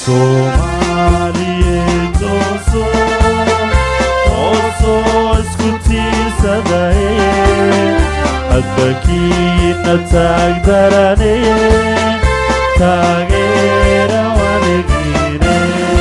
soomaaliyeed tooso toosoo isku tiirsadaye hadbakiina taagdarane taageera waligiine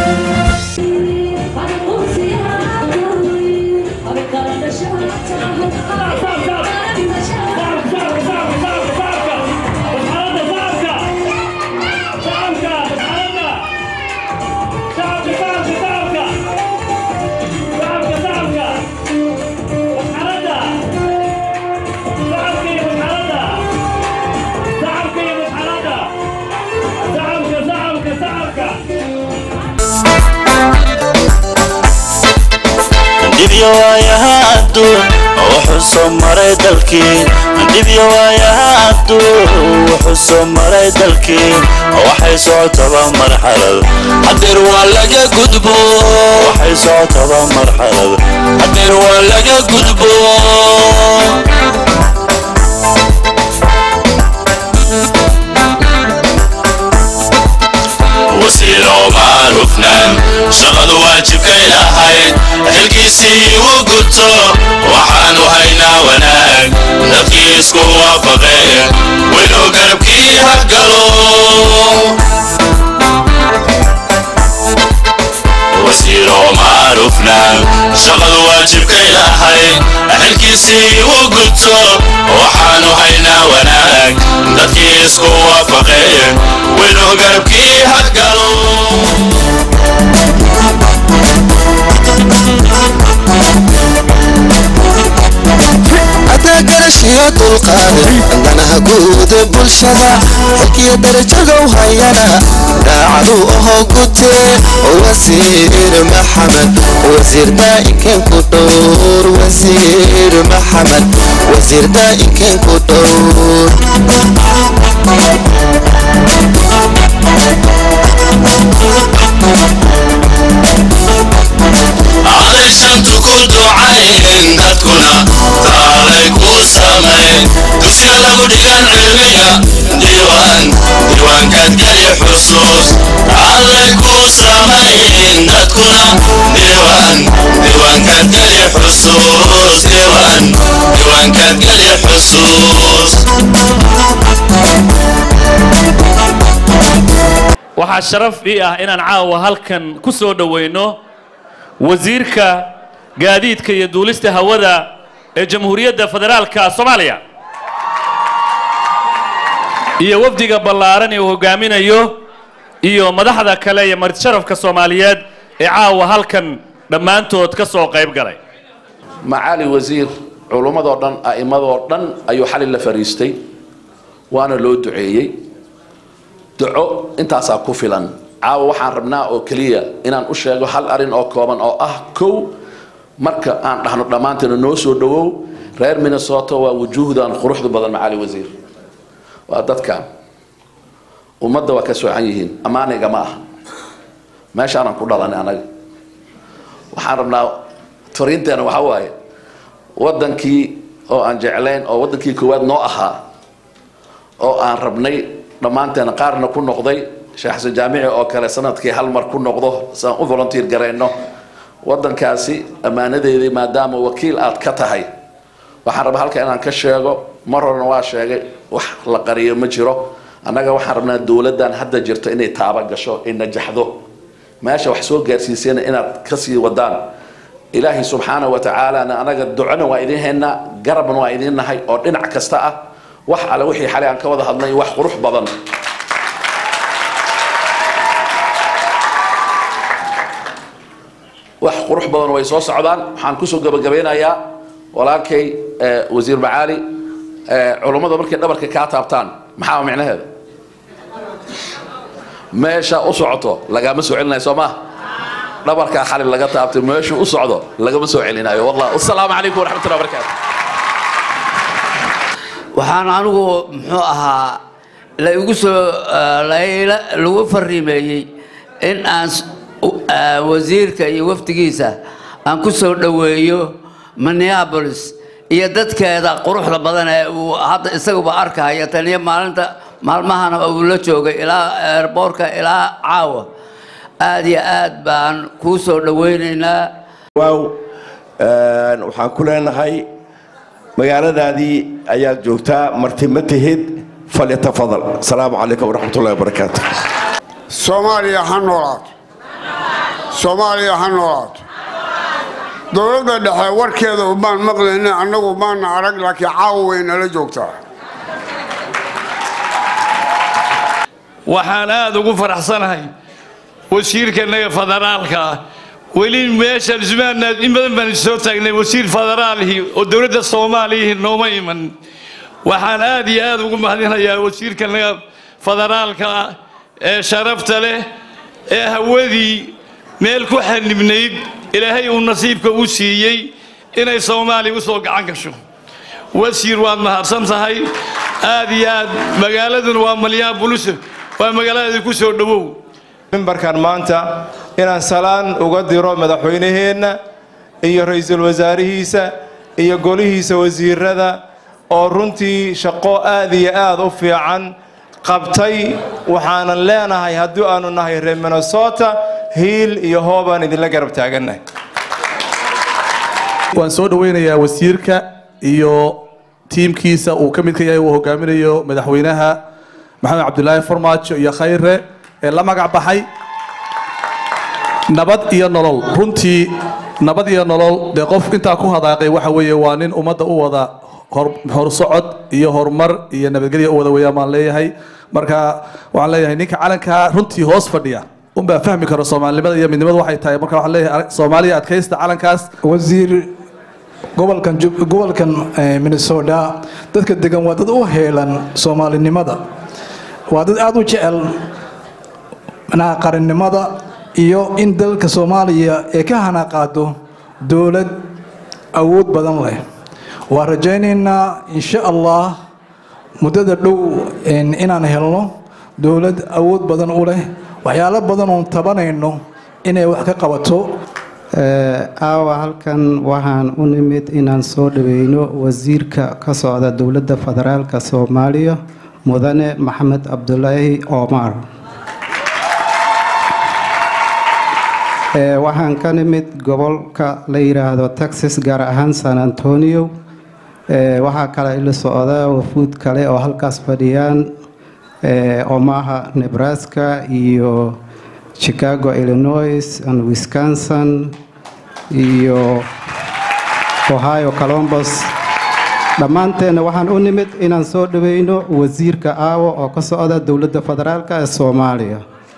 dhibyo waayaha adduun wuxuu soo maray dalkii dhibyo waayaha adduun wuxuu soo maray dalkii waxay socotaba marxalad hadeer waa laga gudbo waxay socotaba marxalad hadeer waa laga gudbo wasiir omar hufnaan shaqadu waajibkay lahayd xilkiisii u guto waxaanu haynaa wanaag dadkii isku waafaqeen winuu garabkii hagalo wasiir omar hufnaan shaqadu waajibkay lahayd xilkiisii u guto waxaanu haynaa wanaag dadkii isku waafaqeen winuu garabkii hagalo hadaa garashiyo dulqaade danaha guuda bulshada xilkiyo darajadow hayana daacadu ahoo gutee wasiir maxamed wasiir daa'inken ku dhowr wasiir maxamed wasiir daa'inken ku dhowr aday shantu ku ducayn dadkuna taalay ku samayn dugsiga lagu dhigan cilmiga diiwaan diiwaankaad geli xusuus allay ku samayn dadkuna diiwaan diiwaankaad geli xusuus diiwaan diiwaankaad geli xusuus waxaa sharaf ii ah inaan caawa halkan ku soo dhowayno wasiirka gaadiidka iyo duulista hawada ee jamhuuriyadda federaalka soomaaliya iyo wafdiga ballaaran ee uu hogaaminayo iyo madaxda kale iyo martisharafka soomaaliyeed ee caawa halkan dhammaantood ka soo qayb galay macaali wasiir culummadoo dhan a'immadoo dhan ayuu xalay la fariistay waana loo duceeyey duco intaasaa ku filan caawa waxaan rabnaa oo keliya inaan u sheego hal arin oo kooban oo ah kow marka aan dhahno dhammaanteena noo soo dhowow reer minnesota waa wujuuhdan quruxda badan macaali wasiir waa dadkan ummadda waa ka soocan yihiin ammaaniga ma aha meeshaanan ku dhalanay anaga waxaan rabnaa fariinteena waxaa waaye waddankii oo aan jeclayn oo waddankii koowaad noo ahaa oo aan rabnay dhammaanteena qaarna ku noqday sheekh xasan jaamici oo kale sanadkii hal mar ku noqdo saan u volunteer garayno waddankaasi ammaanadeedii maadaama wakiil aad ka tahay waxaan rabaa halka inaan ka sheego mar horena waa sheegay wax la qariyo ma jiro annaga waxaan rabnaa dowladdan hadda jirto inay taaba gasho ay najaxdo meesha wax soo gaarsiisayna inaad kasii wadaan ilaahay subxaana wa tacaalana anaga ducona waa idin haynaa garabna waa idin nahay oo dhinac kasta ah wax alle wixii xalay aan ka wada hadlay wax qurux badan wax qurux badan way soo socdaan waxaan kusoo gabagabeynayaa walaalkay eh, wasiir macaali eh, culummada markay dhabarka kaa taabtaan maxaa micnaheeda meesha u socoto lagama soo celinayo soo ma dhabarkaa xalin laga taabtay meeshu u socdo lagama soo celinayo wallah wasalaamu calaykum waraxmatullahi wabarakaatu waxaan anigu muxuu ahaa la igu soo layla- lagu fariimeeyey in aan s- u- ah, wasiirka iyo wafdigiisa aan ku soo dhoweeyo minneapolis iyo dadkeeda quruxda badan ee uu hadda isaguba arkaya taniyo maalinta maalmahana uu la joogay ilaa airboortka ilaa caawa aad iyo aad baan kuu soo dhowaynaynaa waaw waxaan ku leenahay magaaladaadii ayaad joogtaa marti ma tihid falyatafadal asalaamu calaykum waraxmatullahi wabarakaatu soomaaliya ha noolaato soomaaliya ha noolaato dowladda dhexe warkeeda ubaan maqlayna annagu maana arag laakiin caawa way nala joogtaa waxaan aada ugu faraxsanahay wasiirkanaga federaalka ah weli meeshaan ismaanaad in badan baan soo taagnay wasiir federaalihii oo dowladda soomaaliyihii nooma iman waxaan aad iyo aad ugu mahadinayaa wasiirkanaga federaalka ah ee sharafta leh ee hawadii meel ku xanibnayd ilaahay uu nasiibka u siiyey inay soomaaliya u soo gacan gasho wasiir waad mahadsan tahay aad iyo aad magaaladuna waa malyaha bulisa waa magaalada ku soo dhowow mimbarkan maanta inaan salaan uga diro madaxweynaheenna iyo ra-iisul wasaarihiisa iyo golihiisa wasiirada oo runtii shaqo aad iyo aad u fiican qabtay waxaanan leenahay haddii aanu nahay reer minnesota hiil iyo hoobaan idinla garab taagannahay waan soo dhoweynayaa wasiirka iyo tiimkiisa uu ka mid ka yahay uu hogaaminayo madaxweynaha maxamed cabdulaahi farmaajo iyo khayre ee la magac baxay nabad iyo nolol runtii nabad iyo nolol dee qof intaa ku hadaaqay waxa weeye waa nin ummadda u wada horsocod iyo horumar iyo nabadgelya u wada weeyaan baan leeyahay marka waxaan leeyahay ninka calankaa runtii hoos fadhiya unbaa fahmi karo soomaalinimada iyo midnimadu waxay tahay marka waxaan leeyahay soomaaliya adkaysta calankaas wasiir gobolkan gobolkan minnesota dadka degan waa dad u heelan soomaalinimada waa dad aada u jecel manaha qarannimada iyo in dalka soomaaliya ee ka hanaqaado dowlad awood badan leh waan rajaynaynaa insha allah muddada dhow inaan helno dowlad awood badan u leh waxyaalo badan oon tabanayno inay wax ka qabato aawa halkan waxaan u nimid inaan soo dhaweyno wasiirka ka socda dowladda federaalka soomaaliya mudane maxamed cabdulaahi omar waxaan ka nimid gobolka la yidhaahdo texas gaar ahaan san antonio waxaa kale ila socda wafuud kale oo halkaas fadhiyaan omaha nebraska iyo chicago illinois and wisconsin iyo ohio colombus dhammaanteenna waxaan u nimid inaan soo dhaweyno wasiirka aawo oo ka socda dowladda federaalk ee soomaaliya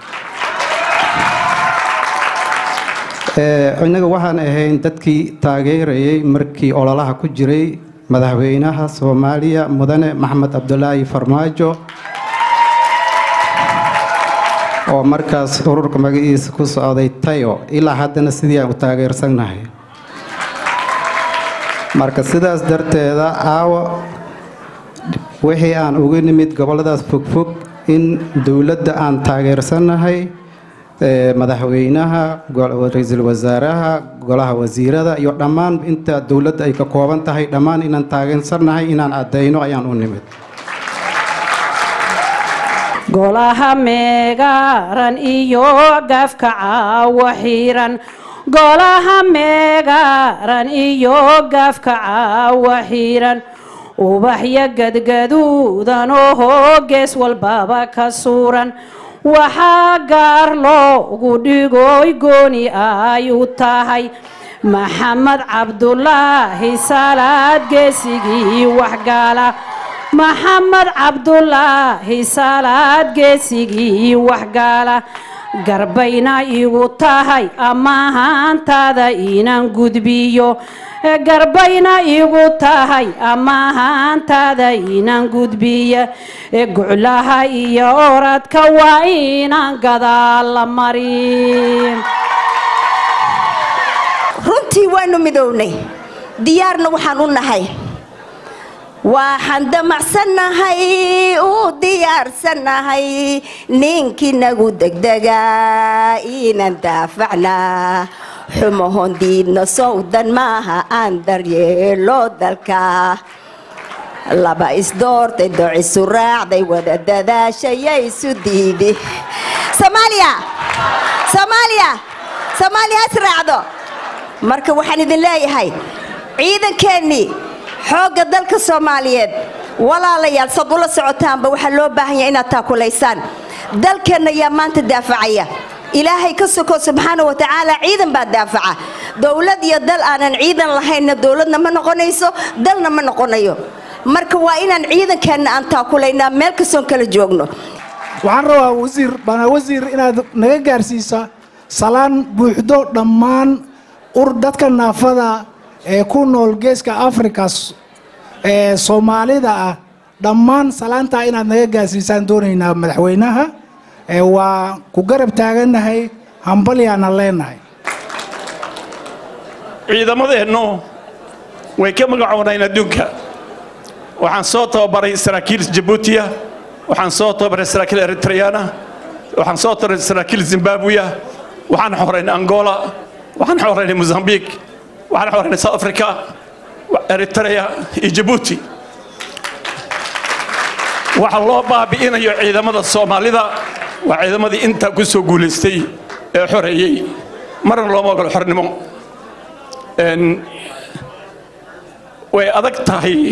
innaga waxaan ahayn dadkii taageerayay markii ololaha ku jiray madaxweynaha soomaaliya mudane maxamed cabdulaahi farmaajo oo markaas ururka magaciisa ku socday tayo ilaa haddana sidii aan u taageersannahay marka sidaas darteeda aawo wixii aan uga nimid gobolladaas fogfog in dowladda aan taageersannahay madaxweynaha ra-iisul wasaaraha golaha wasiirada iyo dhammaan inta dowladda ay ka kooban tahay dhammaan inaan taageersannahay inaan caddayno ayaan u nimid golaha meegaaran iyo gafka caawo xiran golaha meegaaran iyo gafka caawo xiran ubaxyo gadgaduudan oo gees walbaba ka suuran waxaa gaar loogu dhigoy gooni ay u tahay maxamed cabdulaahi salaad geesigii waxgaala maxamed cabdulaahi salaad geesigii waxgaala garbayna igu tahay amahaantaada inaan gudbiyo garbayna igu tahay amahaantaada inaan gudbiya guclaha iyo oradka waa inaan gadaal la marin runtii waanu midownay diyaarna waxaan u nahay waxaan damacsannahay u diyaarsannahay ninkinagu degdegaa inaan daafacnaa xumahon diidna sowdan maaha aan daryeelo dalka laba isdoortay docisu raacday wada dadaashayay isu diidi soomaaliya soomaaliya has raacdo marka waxaan idin leeyahay ciidankeennii xoogga dalka soomaaliyeed walaalayaal sad ula socotaanba waxaa loo baahan yahay inaad taakulaysaan dalkeenna ayaa maanta daafacaya ilaahay ka soko subxaana wa tacaala ciidan baa daafaca dowlad iyo dal aanan ciidan lahaynna dowladna ma noqonayso dalna ma noqonayo marka waa inaan ciidankeenna aan taakulaynaa meel kastoon kala joogno waxaan rabaa wasiir bana wasiir inaad naga gaarsiisa salaan buuxdo dhammaan ur dadka naafada ee ku nool geeska afrika ee soomaalida ah dhammaan salaantaa inaad naga gaarsiisaan doonaynaa madaxweynaha ee waa ku garab taagannahay hambalyaana leenahay ciidamadeennu way ka magacoonayeen adduunka waxaan soo tababaray saraakiil jabuutiya waxaan soo tababaray saraakiil eritreyana waxaan soo tababaray saraakiil zimbabwiya waxaan xoreynay angola waxaan xoreynay mozambique waxaan xoreynay south africa eritrea iyo jabuuti waxa loo baabi'inayo ciidamada soomaalida waa ciidamadii intaa ku soo guulaystay ee xoreeyey marna looma ogolo xornimo way adag tahay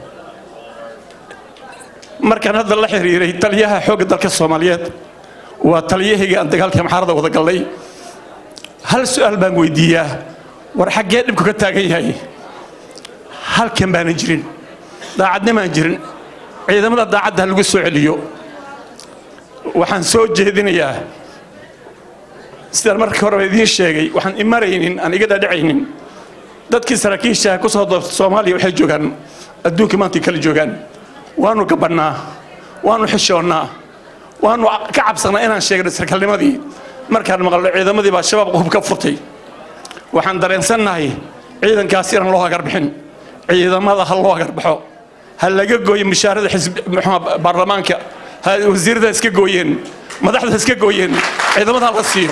markaan hadda la xiriiray taliyaha xoogga dalka soomaaliyeed waa taliyahayga aan dagaalkii maxaarada wada gallay hal su'aal baan weydiiyaa war xaggee dhibku ka taagan yahay halkan baanan jirin daacadnimaan jirin ciidamada daacadda ha lagu soo celiyo waxaan soo jeedinayaa sidaan markii horeba idiin sheegay waxaan imaraynin aan iga dhaadhacaynin dadkii saraakiisha ku soo doortay soomaaliya waxay joogaan adduunka maantay kala joogaan waanu gabannaa waanu xishoonnaa waanu ka cabsannaa inaan sheegno sarkaalnimadii markaan maqalno ciidamadii baa shabaab hub ka furtay waxaan dareensannahay ciidankaas inaan loo agarbixin ciidamada ha loo agarbaxo ha laga gooyo mushaarada baarlamaanka ha wasiirada iska gooyeen madaxda iska gooyeen ciidamada ha la siiyo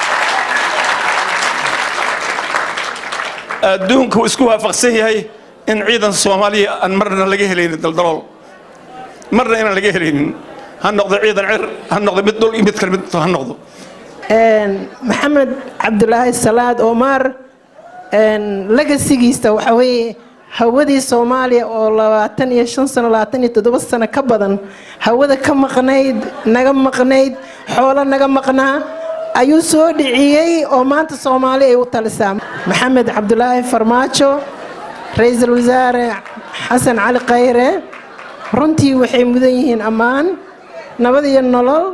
adduunku isku waafaqsan yahay in ciidan soomaaliya aan marna laga helaynin daldalool marna inaan laga helaynin ha noqdo ciidan cir ha noqdo mid dhul iyo mid kale mid ha noqdo maxamed cabdulaahi salaad omar legasigiisa waxa weeye hawadii soomaaliya oo labaatan iyo shan sano labaatan iyo toddoba sano ka badan hawada ka maqnayd naga maqnayd xoolo naga maqnaa ayuu soo dhiciyey oo maanta soomaali ay u talisaa maxamed cabdulaahi farmaajo ra-iisul wasaare xasan cali khayre runtii waxay mudan yihiin ammaan nabad iyo nolol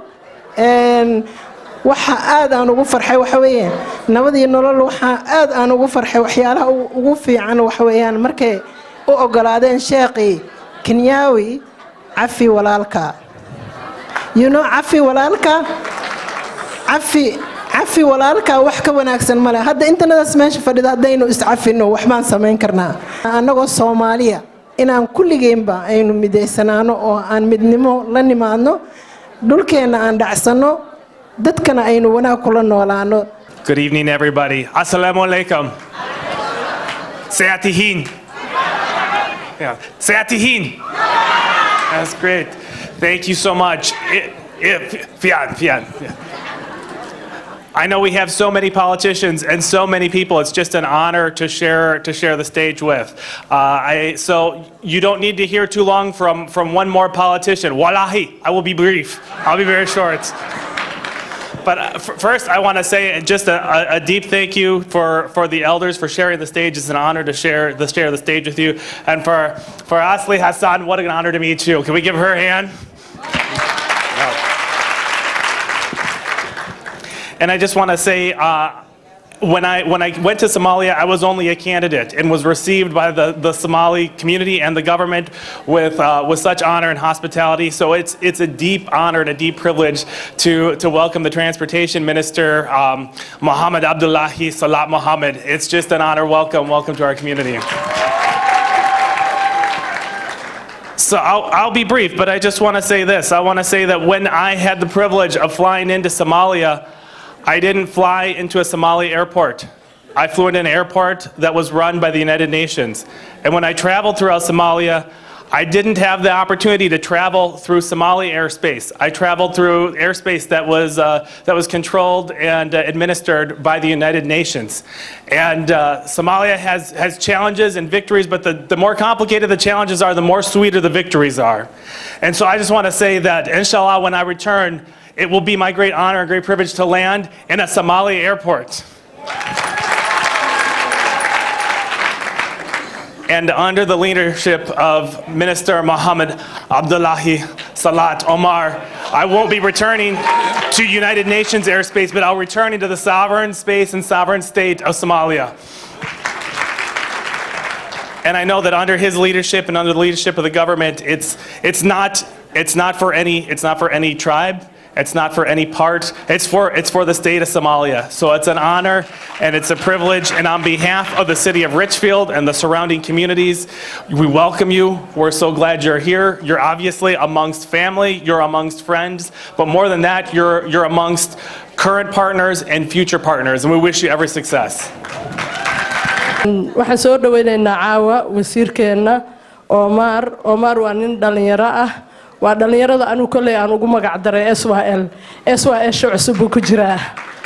waxa aad aan ugu farxay waxa weeye nabad iyo nolol waxaa aad aan ugu farxay waxyaalaha ugu fiican waxa weeyaan markay u ogolaadeen sheekhii kenyaawi cafi walaalka you know cafi walaalka cafi cafi walaalka wax ka wanaagsan male hadda intanadaas meesha fadhida haddaynu iscafino waxbaan samayn karnaa annagoo soomaaliya inaan kulligeenba aynu midaysanaano oo aan midnimo la nimaadno dhulkeenna aan dhacsanno dadkana aynu wanaag kula noolaano Good evening, everybody. Assalamu alaikum. Seatihin. Yeah. Seatihin. That's great. Thank you so much. It, it, fian, fian. I know we have so many politicians and so many people. It's just an honor to share to share the stage with. Uh, I, so you don't need to hear too long from from one more politician. Wallahi, I will be brief. I'll be very short. But uh, f- first, I want to say just a, a, a deep thank you for, for the elders for sharing the stage. It's an honor to share the share the stage with you, and for for Asli Hassan, what an honor to meet you. Can we give her a hand? And I just want to say. Uh, when I, when I went to Somalia, I was only a candidate and was received by the, the Somali community and the government with, uh, with such honor and hospitality. So it's, it's a deep honor and a deep privilege to, to welcome the Transportation Minister, um, Mohammed Abdullahi Salat Mohammed. It's just an honor. Welcome, welcome to our community. So I'll, I'll be brief, but I just want to say this. I want to say that when I had the privilege of flying into Somalia, I didn't fly into a Somali airport. I flew into an airport that was run by the United Nations. And when I traveled throughout Somalia, I didn't have the opportunity to travel through Somali airspace. I traveled through airspace that was, uh, that was controlled and uh, administered by the United Nations. And uh, Somalia has, has challenges and victories, but the, the more complicated the challenges are, the more sweeter the victories are. And so I just want to say that, inshallah, when I return, it will be my great honor and great privilege to land in a Somali airport. and under the leadership of Minister Mohammed Abdullahi Salat Omar, I won't be returning to United Nations airspace, but I'll return into the sovereign space and sovereign state of Somalia. And I know that under his leadership and under the leadership of the government, it's, it's, not, it's, not, for any, it's not for any tribe. It's not for any part. It's for, it's for the state of Somalia. So it's an honor and it's a privilege. And on behalf of the city of Richfield and the surrounding communities, we welcome you. We're so glad you're here. You're obviously amongst family, you're amongst friends, but more than that, you're, you're amongst current partners and future partners. And we wish you every success. waxaan soo dhaweynaynaa caawa wasiirkeenna omar omar waa nin dhallinyaro ah waa dhallinyarada anigu kolley aan ugu magac daray s y l s y sha cusub buu ku jiraa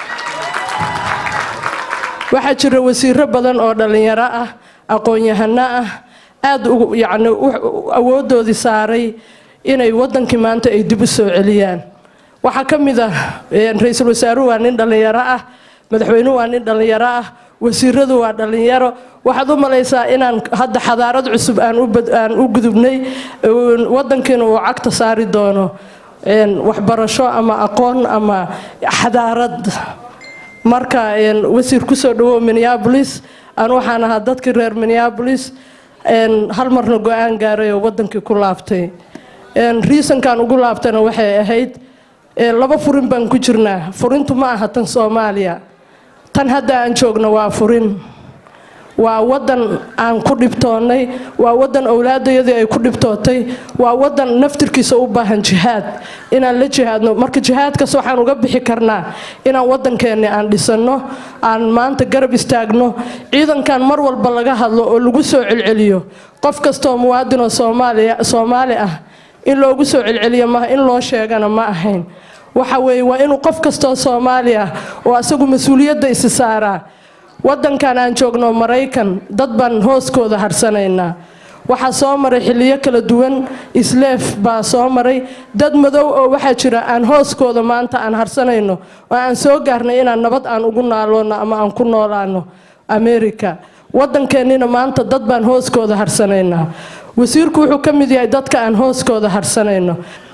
waxaa jira wasiiro badan oo dhallinyaro ah aqoon-yahano ah aad yacni awooddoodii saaray inay waddankii maanta ay dib u soo celiyaan waxaa ka mid ah ra-iisul wasaaruhu waa nin dhallinyaro ah madaxweynuhu waa nin dhallinyaro ah wasiiradu waa dhallinyaro waxaad u malaysaa inaan hadda xadaarad cusub aan u gudubnay waddankiina uu cagta saari doono waxbarasho ama aqoon ama xadaarad marka wasiir kusoo dhawow minneabolis aan waxaan ahaa dadkii reer minneabolis hal marna go-aan gaaray oo waddankii ku laabtay riisankan ugu laabtana waxay ahayd laba furin baan ku jirnaa furintu ma aha tan soomaaliya tan hadda aan joogno waa furin waa waddan aan ku dhibtoonnay waa waddan owlaadayadii ay ku dhibtootay waa waddan naftirkiisa u baahan jihaad inaan la jihaadno marka jihaadkaas waxaan uga bixi karnaa inaan waddankeenni aan dhisanno aan maanta garab istaagno ciidankan mar walba laga hadlo oo lagu soo celceliyo qof kastoo muwaadinoo soomaaliya soomaali ah in loogu soo celceliyo maaha in loo sheegana ma ahayn waxa weeye waa inuu qof kastoo soomaali ah oo asagu mas-uuliyadda isi saaraa waddankan aan joogno maraykan dad baan hooskooda harsanaynaa waxaa soo maray xilliyo kala duwan isleef baa soo maray dad madow oo waxaa jira aan hooskooda maanta aan harsanayno oo aan soo gaarnay inaan nabad aan ugu naaloonno ama aan ku noolaano america waddankeennina maanta dad baan hooskooda harsanaynaa wasiirku wuxuu ka mid yahay dadka aan hooskooda harsanayno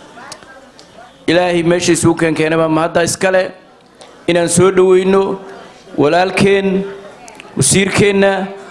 ilaahay meeshaisuu keenkeenaba mahadda iskale inaan soo dhoweyno walaalkeen wasiirkeenna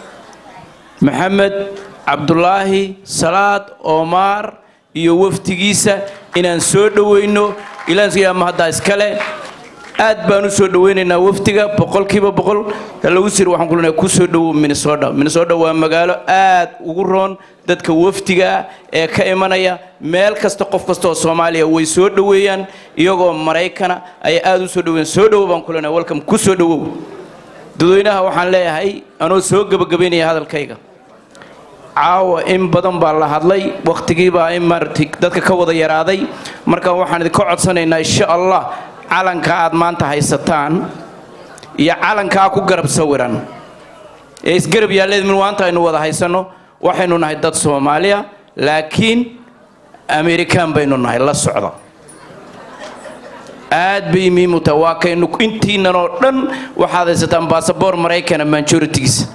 maxamed cabdulaahi salaad oomaar iyo wafdigiisa inaan soo dhoweyno ilaansiyaa mahadda iskale aad baan u soo dhoweynaynaa wafdiga boqolkiiba boqol lagu sir waxaan ku leenahay ku soo dhowow minnesota minnesota waa magaalo aad ugu roon dadka wafdiga ee ka imanaya meel kasta qof kasta oo soomaaliya way soo dhoweeyaan iyagoo maraykana ayay aad u soo dhoweeyaan soo dhowow baan ku leenahay welcome ku soo dhowow dadweynaha waxaan leeyahay anoo soo gebagabaynaya hadalkayga caawa in badan baa la hadlay wakhtigiibaa in maaragtay dadka ka wada yaraaday marka waxaan idinka codsanaynaa insha allah calanka aad maanta haysataan iyo calankaa ku garab sawiran ee isgarab yaalleed min maanta aynu wada haysanno waxaynu nahay dad soomaaliya laakiin amerikaan baynu nahay la socda aad bay muhiim u tahay waa kaynu intiinan oo dhan waxaad haysataan baasaboor maraykana majoritigiisa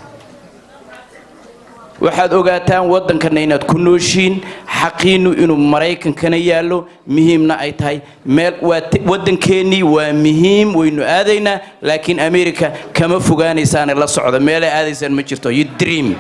waxaad ogaataan waddankana inaad ku nooshiin xaqiinnu inuu maraykankana yaallo muhiimna ay tahay meel waa waddankeennii waa muhiim waynu aadaynaa laakiin america kama fogaanaysaane la socda meelay aadaysaan ma jirto you dream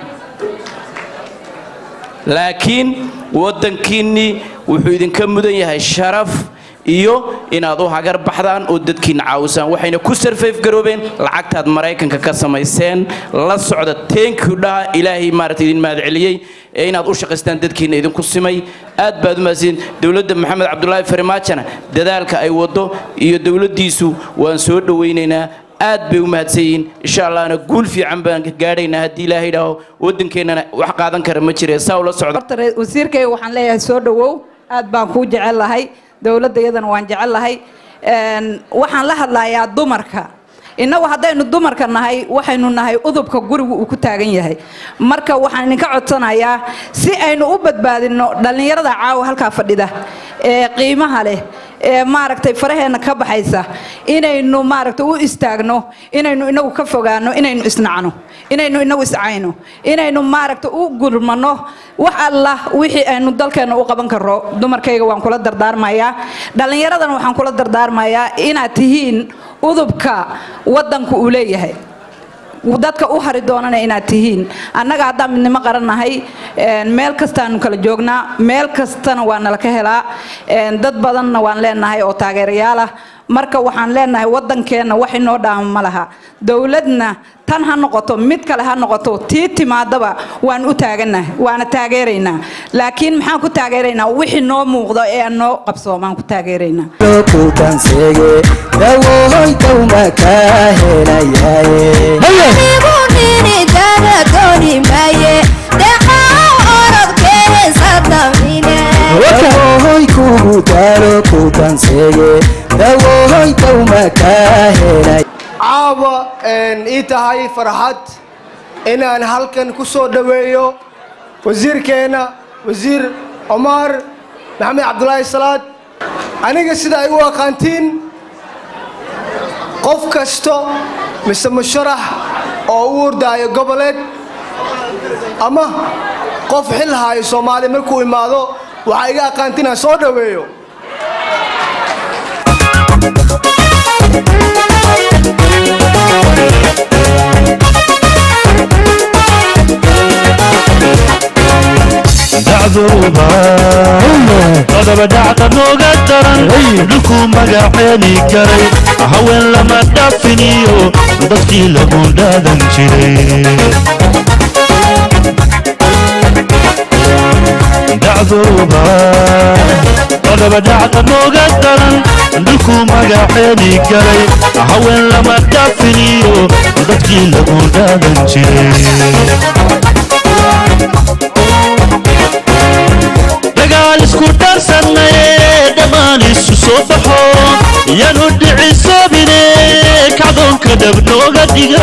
laakiin waddankiinnii wuxuu idinka mudan yahay sharaf iyo inaad u hagar baxdaan oo dadkiina caawisaan waxayna ku sarfayf garoobeen lacagtaad maraykanka ka samayseen la socda teenkii dhaha ilaahay maaragtay idin mahad celiyey ee inaad u shaqaystaan dadkiina idinku simay aad baad u mahadsiin dowladda maxamed cabdulaahi farimaajana dadaalka ay waddo iyo dowladdiisu waan soo dhowaynaynaa aad bay u mahadsan yihiin insha allahna guul fiican baan gaadhaynaa haddii ilaahay idhaaho waddankeennana wax qaadan kara ma jire saa ula socda horta re- wasiirkayga waxaan leeyahay soo dhawow aad baan kuu jecel lahay dowladda iyadana waan jecel lahay Een, waxaan la hadlayaa dumarka innagu haddaynu dumarka nahay waxaynu nahay udubka gurigu uu ku taagan yahay marka waxaan idinka codsanayaa si aynu u badbaadino dhallinyarada caawa halkaa fadhida ee qiimaha leh ee maaragtay faraheenna ka baxaysa inaynu maaragtay u istaagno inaynu inagu ka fogaano inaynu isnacno inaynu inagu iscayno inaynu maaragtay u gurmano wax alla wixii aynu dalkeenna u qaban karo dumarkayga waan kula dardaarmayaa dhallinyaradana waxaan kula dardaarmayaa inaad tihiin udubka waddanku uu leeyahay dadka u hari doonana inaad tihiin annaga haddaan midnimo qarannahay een, meel kastaanu kala joognaa meel kastana waa nala ka helaa een, dad badanna waan leenahay oo taageerayaal ah marka waxaan leenahay waddankeenna wax inoo dhaama ma laha dowladna tan ha noqoto mid kale ha noqoto tii timaadaba waan u taaganahay waana taageeraynaa laakiin maxaan ku taageeraynaa wixii noo muuqdo ee aan noo qabsoomaan ku taageeraynaa kutanseege dawohoy dawma ka helayaye kugu daalo kutanseege dawohoy dawma ka helay caawa een, ii tahay farxad inaan halkan ku soo dhoweeyo wasiirkeenna wasiir cumar maxamed cabdulaahi salaad aniga sida ay u aqaantiin qof kasto mise musharax oo u ordaayo goboleed ama qof xil haayo soomaali markuu imaado waxaa iga aqaantiin aan soo dhoweeyo dacduuba qodoba dhacda nooga daran dhulkuu magaceeni karay haween lama dhaafiniyo dadkii lagu dhaadan jiray dacduuba qodoba dhacda nooga daran dhulkuu magaceeni karay haween lama dhaafiniyo dadkii lagu dhaadan jiray dagaal isku dhaarsannaye dhammaan isu soo baxo yaanu dhicisoobine kacdoonka dhab nooga dhiga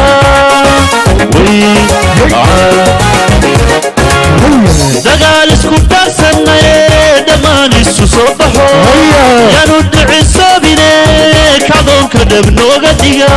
dagaal isku dhaarsannaye dhammaan isu soo baxo yaanu dhicisoobine kacdoonka dhab nooga dhiga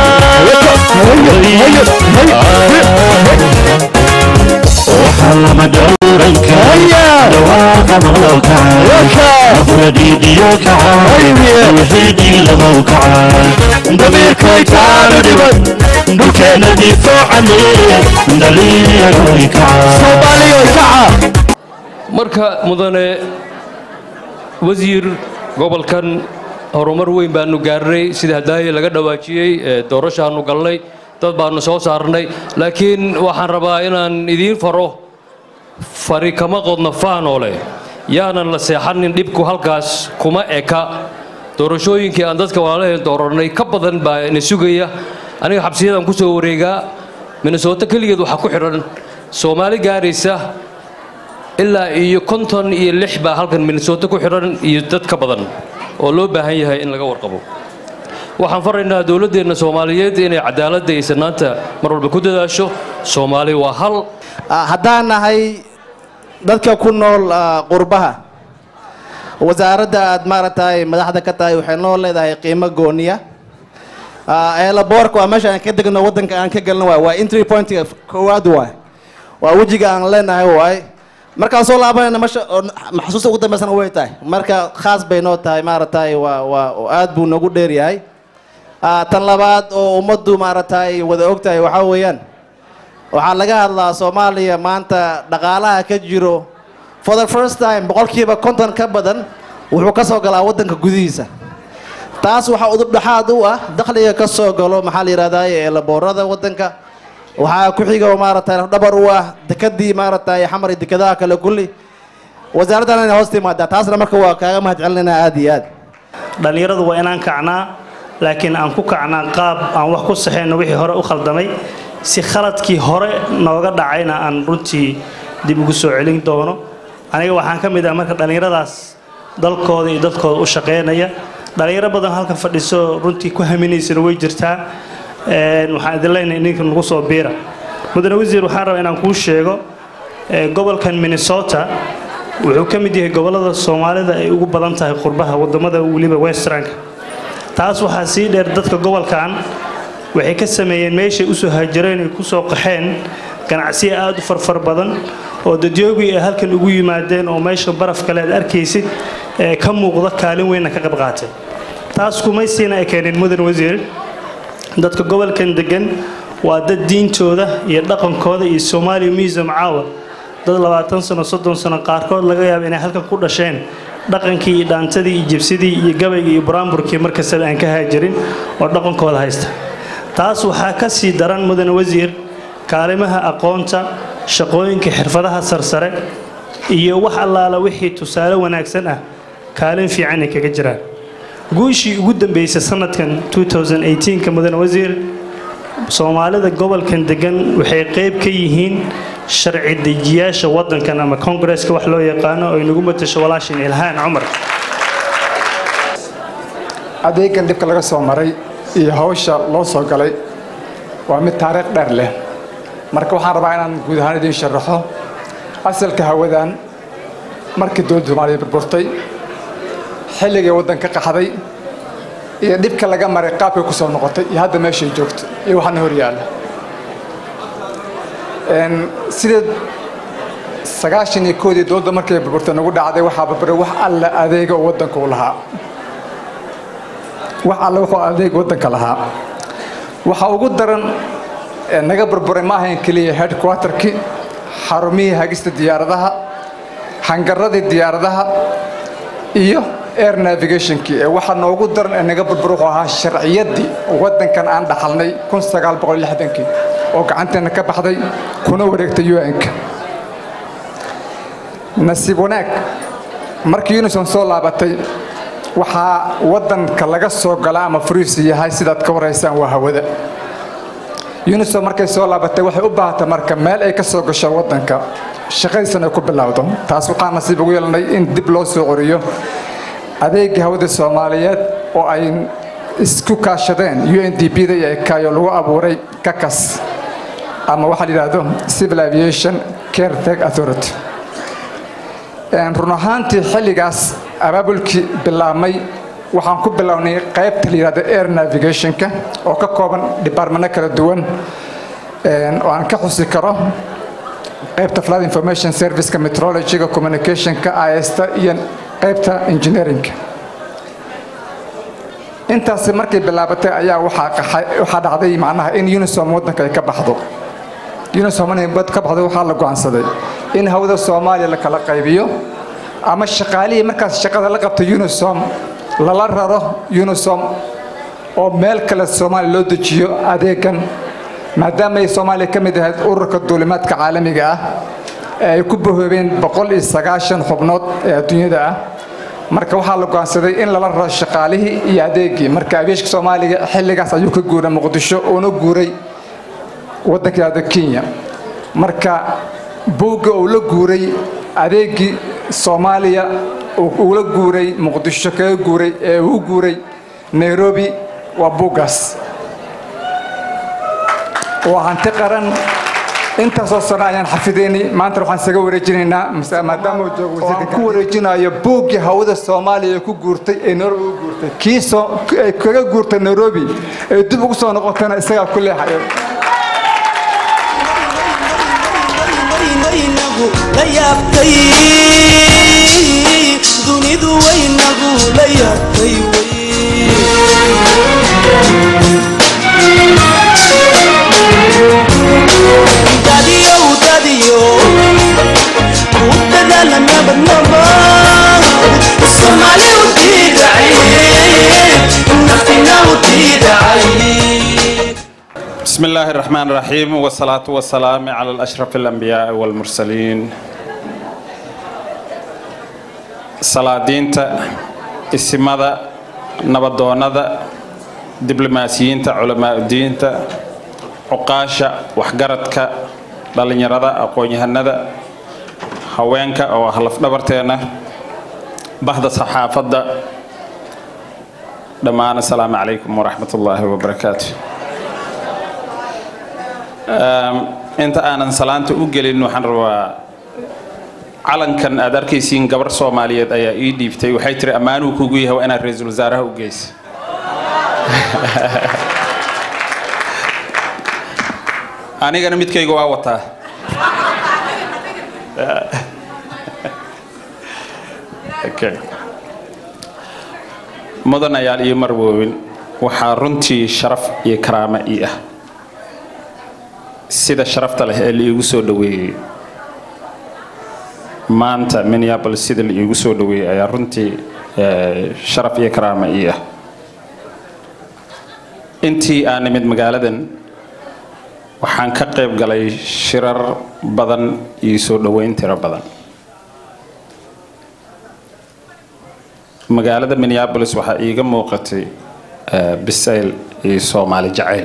waxaa lama dhowran dhawaaqa maqlow kaca afradhiidhiyo kaca wixii dhiilamow kaca damiirkay taanu dhiban dhulkeenna difaacane dhalinyarooy kaca marka mudane wasiir gobolkan horumar weyn baanu gaarnay sida hadaaye laga dhawaajiyey ee doorashaanu galnay dad baanu soo saarnay laakiin waxaan rabaa inaan idiin faro fari kama qodno faanoole yaanan la seexanin dhibku halkaas kuma eka doorashooyinkii aan dadka walaalaheen dooranay ka badan baa ina sugaya aniga xabsiyadaan ku soo wareegaa minnesota keligeed waxaa ku xidhan soomaali gaaraysa ilaa iyo konton iyo lix baa halkan minnesota ku xidhan iyo dad ka badan oo loo baahan yahay in laga warqabo waxaan faraynaa dowladdeenna soomaaliyeed inay cadaaladda iyo sinaanta mar walba ku dadaasho soomaali waa hal haddaan nahay dadka ku nool ah, qurbaha wasaaradda aad maaragtay madaxda ka tahay waxay noo leedahay qiimo gooniya eelaboorka waa meesha aan ka degno waddanka aan ka gelno waay waa entry pointiga koowaad waay waa wejiga aan leenahay waay markaan soo laabanayna meesha oo maxsuusta ugu dambeysana way tahay marka khaas bay noo tahay maaragtay waa waa oo aad buu noogu dheer yahay Ah, tan labaad oo ummaddu maaragtay wada og tahay waxaa weeyaan waxaa laga hadlaa soomaaliya maanta dhaqaalaha ka jiro for the first time boqolkiiba konton ka badan wuxuu ka soo galaa waddanka gudihiisa taas waxaa udub dhexaad u ah dakhliga ka soo galo maxaa la yidhahdaye ee laboorada waddanka waxaa ku xiga oo maaragtay dhabar u ah dekadii maaragtay xamar iyo dekadaha kale kulli wasaaraddan inay hoos timaadaa taasna marka waa kaaga mahad celinayna aad iyo aad dhallinyaradu waa inaan kacnaa laakiin aan ku kacnaa qaab aan wax ku saxayno wixii hore u khaldamay si khaladkii hore nooga dhacayna aan runtii dib ugu soo celin doono aniga waxaan ka mid ah marka dhallinyaradaas dalkooda iyo dadkooda u shaqaynaya dhallinyaro badan halka fadhiso runtii ku haminaysana way jirtaa Een, waxaan idin leenahay ninka nagu soo biira mudane wasiir waxaan rabaa inaan kuu sheego ee, gobolkan minnesota wuxuu ka mid yahay gobollada soomaalida ay ugu badan tahay qurbaha wadamada weliba westranka taas waxaa sii dheer dadka gobolkan waxay ka sameeyeen meeshay usoo haajireen ay kusoo qaxeen ganacsiyo aad u farfar badan oo dadyoogii ay halkan ugu yimaadeen oo meesha baraf kale aad arkaysid ee ka muuqda kaalin weynna ka qayb qaatay taas kumaysiina ay keeneen mudan wasiir dadka gobolkan degan waa dad diintooda iyo dhaqankooda iyo soomaaliya museum caawa dad labaatan sano soddon sano qaarkood laga yaabo inay halkan ku dhasheen dhaqankii iyo dhaantadii iyo jibsidii iyo gabaygii iyo buraanburkii markastaba aan ka haajirin oo dhaqankooda haysta taas waxaa ka sii daran mudane wasiir kaalimaha aqoonta shaqooyinka xirfadaha sarsare iyo wax allaala wixii tusaale wanaagsan ah kaalin fiican ay kaga jiraan guushii ugu dambeysay sanadkan 2018ka mudane wasiir soomaalida gobolkan degan waxay qayb ka yihiin sharci dejiyaasha wadankan ama kongresska wax loo yaqaano oo inagu matasho walaashin ilhaan cumar adeegan dhibka laga soo maray iyo hawsha loo soo galay waa mid taariikh dheer leh marka waxaan rabaa inaan guud ahaan idiin sharaxo asalka hawadan markii dowladda soomaaliya burburtay xilligii waddanka qaxday iyo dhibka laga maray qaabkay ku soo noqotay iyo hadda meeshay joogto iyo waxaana hor yaalla Een, sidee sagaashan iyo koodii dowladda markay burburtay nagu dhacday waxaa burburay wax alla adeega oo waddanka u lahaa wax alle wuxuu adeeg waddanka lahaa waxa ugu daran ee naga burburay ma ahayn keliya headquarterkii xarumihii hagista diyaaradaha hangaradii diyaaradaha iyo air navigationkii ee waxa noogu daran ee naga burbur wuxuu ahaa sharciyaddii waddankan aan dhaxalnay kun sagaal boqol lixdankii oo gacanteena ka baxday kuna wareegtay un-ka nasiib wanaag markii unison soo laabatay waxaa waddanka laga soo gala ama furiisi yahay sidaad ka waraysaan waa hawada unison markay soo laabatay waxay u baahatay marka meel ay ka soo gasho waddanka shaqadiisana ay ku bilowdo taas waxaa nasiib ugu yeelanay in dib loo soo coriyo adeegii hawada soomaaliyeed oo ay isku kaashadeen undp-da iyo ekayo lagu abuuray kakas ama waxaa la yidhaahdo civil aviation caretech authority Een, run ahaantii xilligaas abaabulkii bilaabmay waxaan ku bilownay qaybta la yidhahdo air navigationka oo ka kooban departmento kala duwan een, oo aan ka xusi karo qaybta flight information serviceka metrologyga communicationka ista iyo qaybta engineeringka intaasi markay bilaabatay ayaa waxaa qaxay- waxaa dhacday macnaha in unisom waddanka ay ka baxdo unisom inay bad ka baxdo waxaa la go'aansaday in hawada soomaaliya la kala qaybiyo ama shaqaalihii markaas shaqada la qabta unisom lala raro unisom oo meel kale soomaaliya loo dejiyo adeegan maadaama ay soomaaliya ka mid ahayd ururka duulimaadka caalamiga ah ee ay ku bahoobeen boqol iyo sagaashan xubnood ee adduunyada ah marka waxaa la go'aansaday in lala raro shaqaalihii iyo adeegii marka abeeshka soomaaliga xilligaas ayuu ka guuray muqdisho uuna guuray waddanka yidhahdo kenya marka buugga uu la guuray adeegii soomaaliya uu ula guuray muqdisho kaga guuray ee uu u guuray nairobi waa buuggaas waa hanti qaran intaasoo sano ayaan xafideynay maanta waxaan isaga wareejinaynaa mase- maadaama uu joogo wasiirka ku wareejinayo buuggii hawada soomaaliya ee ku guurtay ee nairobi u guurtay kii soo ay kaga guurtay nairobi ee dib ugu soo noqotana isagaa ku leexayo waynagu la yaabtay dunidu waynagu la yaabtay dadiyow dadiyo ku dadaala nabadnabad soomaali u diidacay naftina u diidacay بسم الله الرحمن الرحيم والصلاة والسلام على الأشرف الأنبياء والمرسلين salaadiinta isimada nabadoonnada diblomaasiyiinta culamaauddiinta cuqaasha waxgaradka dhallinyarada aqoon-yahanada haweenka oo ah lafdhabarteena bahda saxaafadda dhammaan asalaamu calaykum waraxmat ullaahi wabarakaatu inta aanan salaanta u gelin waxaan rabaa calankan aad arkaysiin gabar soomaaliyeed ayaa ii dhiibtay waxay tiri ammaanuu kugu yahay waa inaad ra-iisul wasaaraha u geysa anigana midkayga waa wataa Okay. mudanayaal iyo marwoowin waxaa runtii sharaf iyo karaamo ii ah sida sharafta leh ee liigu soo dhoweeyey maanta minneapolis sida liigu soo dhoweeyey ayaa runtii eh, sharaf iyo karaamo ii ah intii aan nimid magaaladan waxaan ka qayb galay shirar badan iyo soo dhoweyn tiro badan magaalada minneapolis waxaa iiga muuqatay eh, bisayl iyo soomaali jacayl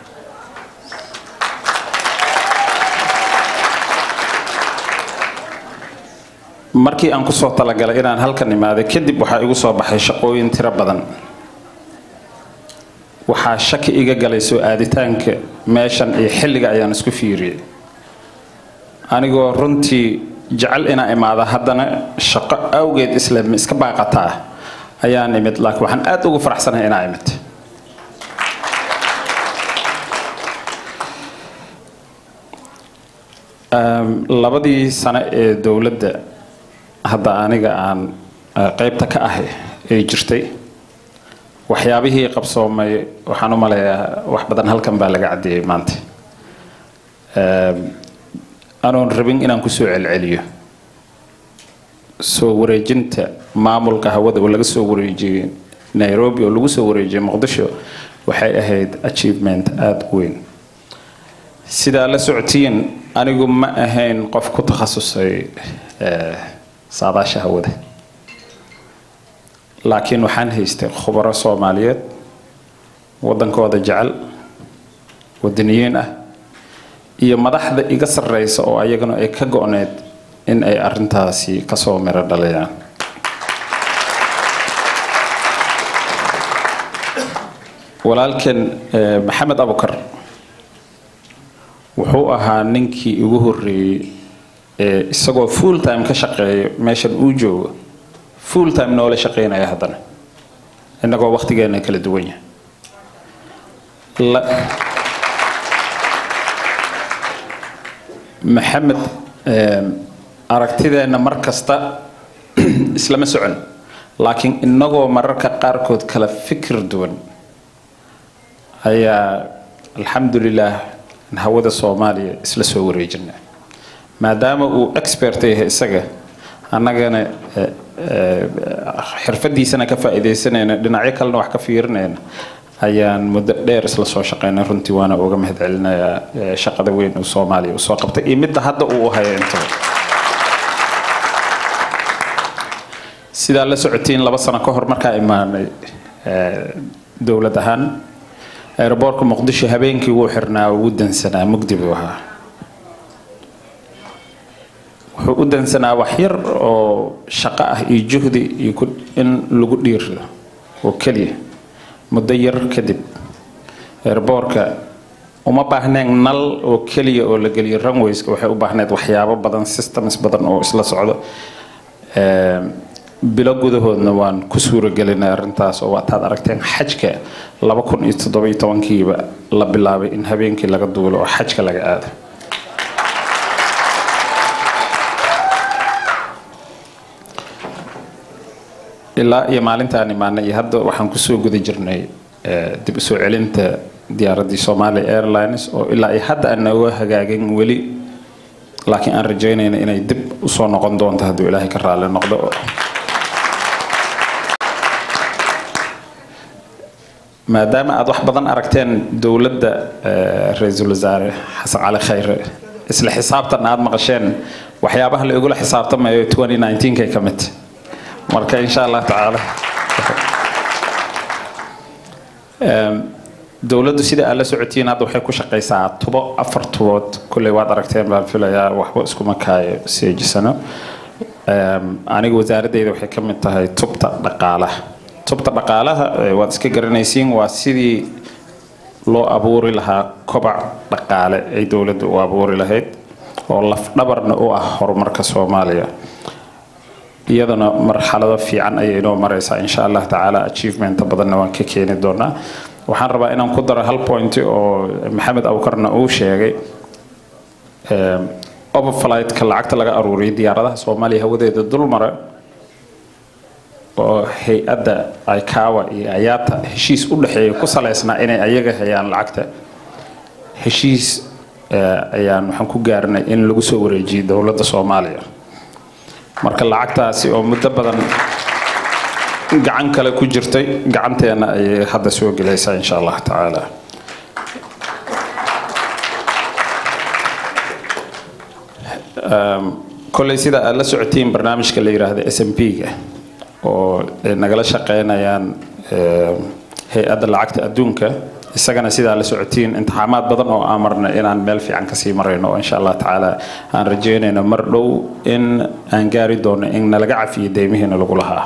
markii aan kusoo talagalay inaan halkan imaaday kadib waxaa igu soo baxay shaqooyin tiro badan waxaa shaki iga galay soo aaditaanka meeshan iyo xilliga ayaan isku fiiriyey anigoo runtii jecel inaa imaada haddana shaqo awgeed isla iska baaqataa ayaan imid laakiin waxaan aad ugu faraxsanahay inaa imid Um, labadii sano ee dowladda hadda aniga aan uh, qaybta ka ahay ay jirtay waxyaabihii qabsoomay waxaan u maleeyaa wax badan halkan baa laga caddeeyey maanta Um, anoon rabin inaan kusoo celceliyo soo wareejinta maamulka hawada oo laga soo wareejiyey nairobi oo lagu soo wareejiyey muqdisho waxay ahayd achievement aada u weyn sidaa la socotiin anigu ma ahayn qof ku takhasusay eh, saadaasha hawada laakiin waxaan haystay khubaro soomaaliyeed waddankooda jecel wadaniyiin ah iyo madaxda iga sarreysa oo ayagana ay ka go-need in ay arrintaasi kasoo miro dhaliyaan walaalkan eh, maxamed abukar wuxuu ahaa ninkii igu horreeyey ee isagoo full time ka shaqeeya meeshan uu joogo full time noola shaqeynaya haddana innagoo waqtigeena kala duwan yahay La- maxamed eh, aragtideenna mar kasta islama socon laakiin innagoo mararka qaarkood kala fikir duwan ayaa alxamdulilah hawada soomaaliya isla soo wareejina maadaama uu expert yahay isaga annagana eh, eh, xirfadiisana ka faa'iidaysanayna dhinacyo kalena wax ka fiirinayna ayaan muddo dheer isla soo shaqaynay runtii waana uga mahadcelinayaa eh, shaqada weyn uu soomaaliya usoo qabtay iyo midda hadda uu u hayo intaba sidaa la socotiin laba sano ka hor markaa imaanay eh, dowlad ahaan aeroboortka muqdisho habeenkii wuu xirnaa wuu dansanaa mugdi buu ahaa wuxuu u dansanaa wax yar oo shaqo ah iyo juhdi iyo ku- in lagu dhiirido oo keliya muddo yar kadib airboorka uma baahnayn nal oo keliya oo la geliyo runwayska waxay u baahneed waxyaabo badan systems badan oo isla socdo Ee, bilo gudahoodna waan ku suuragelinay arrintaas oo waataad aragteen xajka laba kun iyo toddoba iyo tobankiiba la bilaabay in habeenkii laga duulo oo xajka laga aado ilaa iyo maalintaan imaanay iyo hadda waxaan kusoo guda jirnay eh, dib u soo celinta diyaaraddii Somali Airlines oo ilaa iyo hadda aan nooga hagaagin weli laakiin aan rajaynayna inay dib u soo noqon doonto hadduu ilaahay ka raali noqdo maadaama aad wax badan aragteen dowladda eh, ra-iisul wasaare xasan cali khayre isla xisaabtan aad maqasheen waxyaabaha la igula xisaabtamayo 2019 ka mid marka insha allah tacaala Em, dowladdu sida aad la socotiin hadda waxay ku shaqaysaa tubo afar tubood kulley waad aragteen baan filayaa waxba iskuma kaayo seejisano Em, aniga wasaaradeyda waxay ka mid tahay tubta dhaqaalaha tubta dhaqaalaha eh, waad iska garanaysiin waa sidii loo abuuri lahaa kobac dhaqaale ay dowladdu u abuuri lahayd oo lafdhabarna u ah horumarka soomaaliya iyadana marxalado fiican ayay inoo maraysaa insha allah tacaala achievementa badanna waan ka keeni doonaa waxaan rabaa inaan ku daro hal point oo maxamed awkarna uu sheegay Em, overflightka lacagta laga aruuriyay diyaaradaha soomaaliya hawadeeda dulmara oo hay-adda ikawa iyo ayata heshiis u dhexeeya ku saleysnaa inay ayaga hayaan lacagta heshiis eh, ayaan waxaan ku gaarnay in lagu soo wareejiyay dowladda soomaaliya marka lacagtaasi oo muddo badan gacan kale ku jirtay gacanteena ayay hadda soo gelaysaa insha allah tacaala Um, kolley sida aad la socotiin barnaamijka la yiraahdo s m p-ga oo ay nagala shaqeynayaan em, hay-adda lacagta adduunka isagana sidaa la socotiin intixaamaad badan oo aan marna inaan meel fiican kasii marayno oo insha allah tacaala aan rajeynayno mar dhow in aan gaari doono in nalaga cafiyo deymihiina lagu lahaa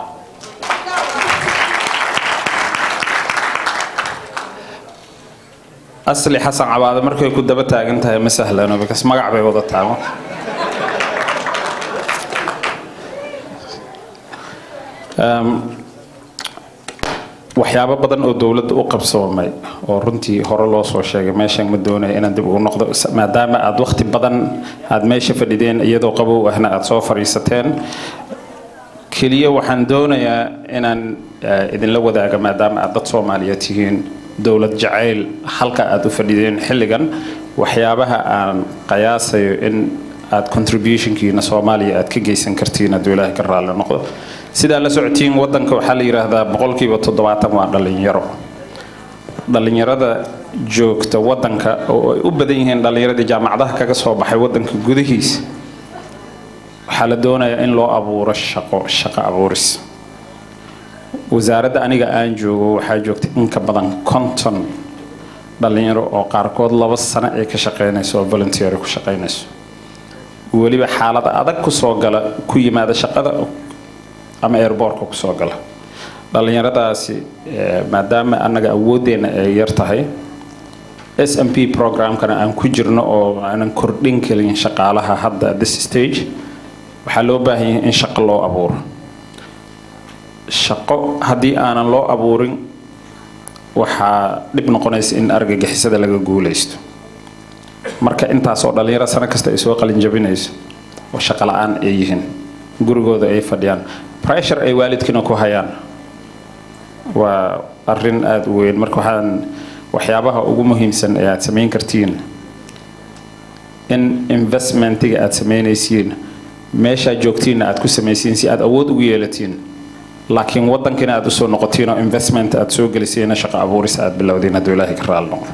asli xasan cabaade markay ku daba taagan tahay ma sahlano because magac bay wada taagan Um, waxyaabo badan oo dowladda u qabsoomay oo runtii hore loo soo sheegay meeshan ma doonaya inaan dib ugu noqdo s- maadaama aad waqti badan aad meesha fadhideen iyadoo qabow ahna aad soo fadhiisateen keliya waxaan doonayaa inaan eh, idinla wadaaga maadaama aad dad soomaaliyeed tihiin dowlad jacayl halka aad u fadhideen xilligan waxyaabaha aan qiyaasayo in aad contributionkiina soomaaliya aad ka geysan kartiin hadduu ilaahay ka raalli noqdo sidaa la socotiin wadanka waxaa la yidhaahdaa boqolkiiba toddobaatan waa dhalinyaro dhalinyarada joogta wadanka oo ay u badan yihiin dhalinyaradii jaamacadaha kaga soo baxay wadanka gudihiisa waxaa la doonayaa in loo abuuro shaqo shaqo abuuris wasaaradda aniga aan joogo waxaa joogta in ka badan konton dhalinyaro oo qaarkood laba sano ay ka shaqeynayso oo volunteer ku shaqeynayso weliba xaalada adag kusoo gala ku yimaada shaqada ama airbortka kusoo gala dhalinyaradaasi eh, maadaama annaga awooddeena ay yar tahay s m p programkana aan ku jirno oo aanan kordhin kelin shaqaalaha hadda at this stage waxaa loo baahan yahay in shaqo loo abuuro shaqo haddii aanan loo abuurin waxaa dhib noqonaysa in argagixisada laga guuleysto marka intaasoo dhalinyaro sano kasta ay soo qalin jabinayso oo shaqo la-aan ay yihiin gurigooda ay fadhiyaan pressure ay waalidkiina ku hayaan waa arrin aada u weyn marka waxaan waxyaabaha ugu muhiimsan ee aad samayn kartiin in investmentiga aad samaynaysiin meeshaa joogtiinna aad ku samaysiin si aad awood ugu yeelatiin laakiin wadankina aad usoo noqotiin oo investment aad soo gelisiina shaqo abuuris aad bilowdiin hadduu ilaahay ka raali noqdo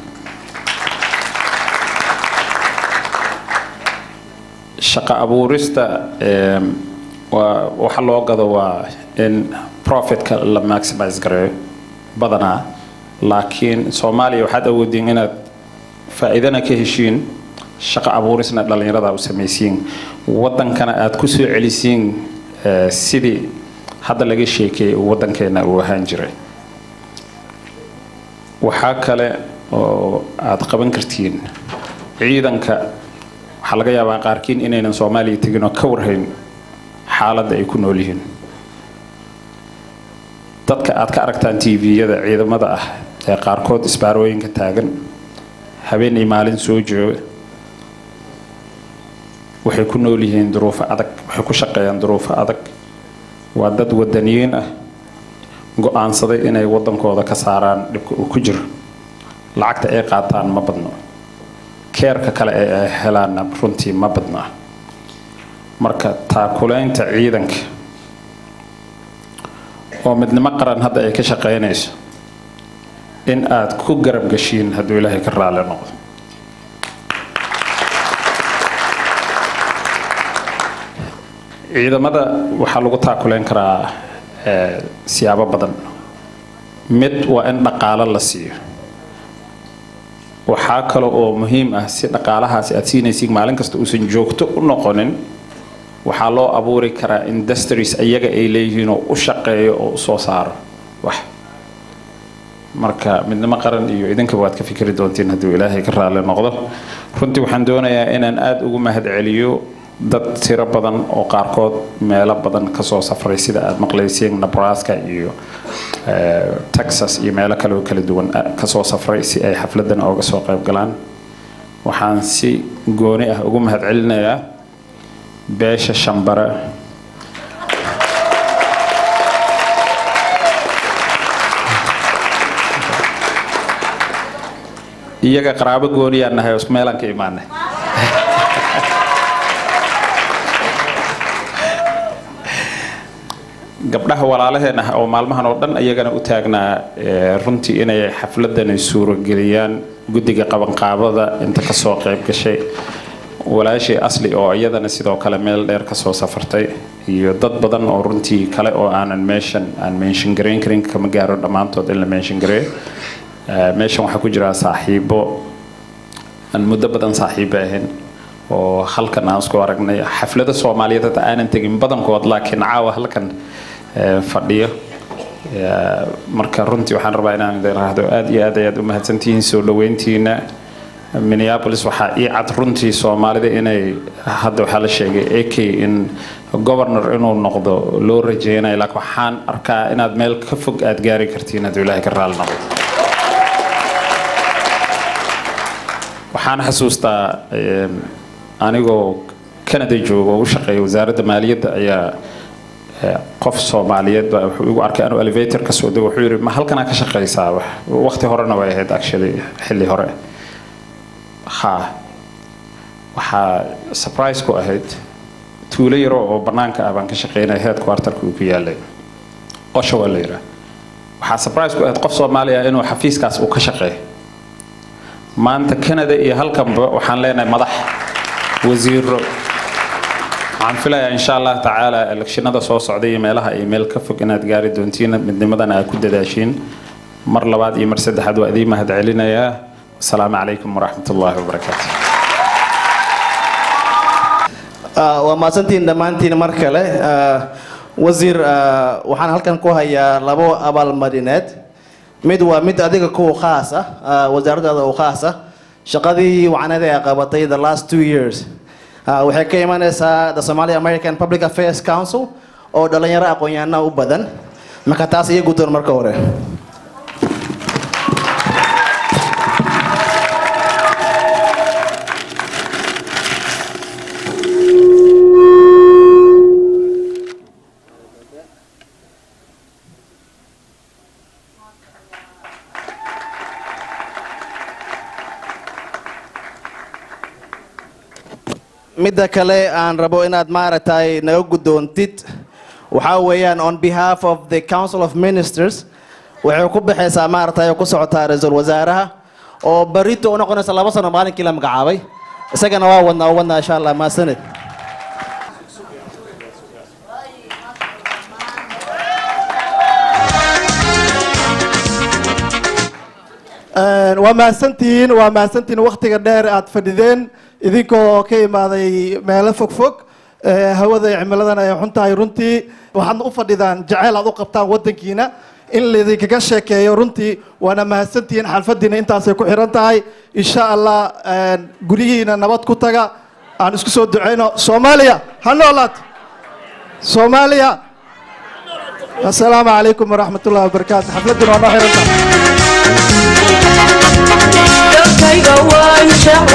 shaqo abuurista em, waa waxa loo gado waa in profitka la maximize gareeyo badanaa laakiin soomaaliya waxaad awoodiin inaad faa'iidana ka heshiin shaqo abuurisna dhallinyarada u samaysiin wadankana aad ku soo celisiin eh, sidii hadda laga sheekeeyey uu wadankeena uu ahaan jiray waxaa kale oo aad qaban kartiin ciidanka waxaa laga yaabaa qaarkiin inaynan soomaaliya tegin oo ka warhayn xaaladda ay ku nool yihiin dadka aad ka aragtaan tviyada ciidamada ah ee qaarkood isbaarooyinka taagan habeen iyo maalin soo jooga waxay ku nool yihiin duruufo adag waxay ku shaqeeyaan duruufo adag waa dad wadaniyiin ah go-aansaday inay wadankooda ka saaraan dhibka uu ku jiro lacagta ay qaataan ma badno keerka kale ee ay helaanna runtii ma badna marka taakulaynta ciidanka oo midnimo qaran hadda ay ka shaqaynayso in aad ku garab gashiin hadduu ilaahay ka raali noqdo ciidamada waxaa lagu taakulayn karaa eh, siyaabo badan mid waa in dhaqaalo la siiyo waxaa kale oo muhiim ah si dhaqaalahaasi aad siinaysid maalin kasta uusan joogto u noqonin waxaa loo abuuri karaa industries iyaga ay leeyihiin oo u shaqeeyo oo u soo saaro wax marka midnimo qaran iyo idinkaba waad ka fikri doontiin hadduu ilaahay ka raalli noqdo runtii waxaan doonayaa inaan aada ugu mahadceliyo dad tiro badan oo qaarkood meelo badan kasoo safray sida aad maqlayseen nebraska iyo eh, texas iyo meelo kale oo kala duwan ah, kasoo safray si ay xafladan ooga soo qayb galaan waxaan si gooni ah ugu mahadcelinayaa beesha shambare iyaga qaraabo gooniyaan nahay oo isku meelaan ka imaanay gabdhaha walaalaheen ah oo maalmahan oo dhan iyagana u taagnaa eh, runtii inay xafladani suurageliyaan guddiga qabanqaabada inta kasoo qayb gashay walaashii asli oo iyadana sidoo kale meel dheer kasoo safartay iyo dad badan oo runtii kale oo aanan meeshan aan mention garayn karin kama gaaro dhammaantood in la mention gareeyo Eh, meeshan waxaa ku jira saaxiibo aan muddo badan saaxiibo ahayn oo halkan aan isku aragnay xaflada soomaaliyeed hata aanan tegin badankood laakiin caawa halkan eh, fadhiyo Eh, marka runtii waxaan rabaa inaan idin raahdo aad iyo aad ayaad u mahadsantihiin soo dhaweyntiina minneapolis waxaa ii cad runtii soomaalida inay hadda waxaa la sheegay ak in governor inuu noqdo loo rajeynayo laakiin waxaan arkaa inaad meel ka fog aad gaari kartiin hadduu ilaahay ka raali noqdo waxaan xasuustaa em, anigoo canada jooga oo u shaqeeya wasaaradda maaliyadda ayaa eh, qof soomaaliyeed baa wuxuu igu arkay anuu elevator ka soo dego wuxuu yidhi ma halkanaa ka shaqaysaa wax waqti horena way ahayd actually xilli hore ha waxaa surprise ku ahayd tuulo yaro oo bannaanka ah baan ka shaqeynaya headquarterka uu ku yaalay qosho waa la yidhaa waxaa surprise ku ahayd qof soomaali ah inuu xafiiskaas uu ka shaqeeyo maanta canada iyo halkanba waxaan leenahay madax wasiiro waxaan filayaa insha allah tacaala elekshinada soo socda iyo meelaha ay meel ka fog inaad gaari doontiin midnimadana aad ku dadaashiin mar labaad iyo mar saddexaad waa idiin mahad celinayaa asalaamu calaykum waraxmat ullaahi wabarakaatu Ah, waa mahadsantihiin dhammaantiin mar kale Ah, wasiir ah, waxaan halkan ku hayaa labo abaalmarineed mid waa mid adiga kuwa khaas ah ah, wasaaradaada u khaas ah shaqadii wacneed ee qabatay the last two years Ah, waxay ka imanaysaa the somali american public affairs council oo dhalinyaro aqoon-yahana u badan marka taas iyo guddoon marka hore midda kale aan rabo inaad maaragtay naga guddoontid waxaa weeyaan on behalf of the council of ministers waxay ku baxaysaa maaragtay oo ku socotaa ra-iisul wasaaraha oo barito u noqonaysa laba sano maalinkii la magacaabay isagana waa wadnaa u wadnaa insha allah maasanid Een, waa mahadsantihiin waa mahadsantihiin waktiga dheer aad fadhideen idinkoo ka imaaday meelo fogfog ee, hawada iyo cimiladan ay xun tahay runtii waxaadna u fadhidaan jaceyl aad u qabtaan wadankiina in laydinkaga sheekeeyo runtii waana mahadsantihiin xalfadiina intaasay ku xiran tahay insha allah een, guryihiina nabad ku taga aan isku soo duceyno soomaaliya ha noolaato soomaaliya asalaamu calaykum waraxmat ullahi wabarakaatu xafladuna waa noo xiran tahay dalkayga waan jecel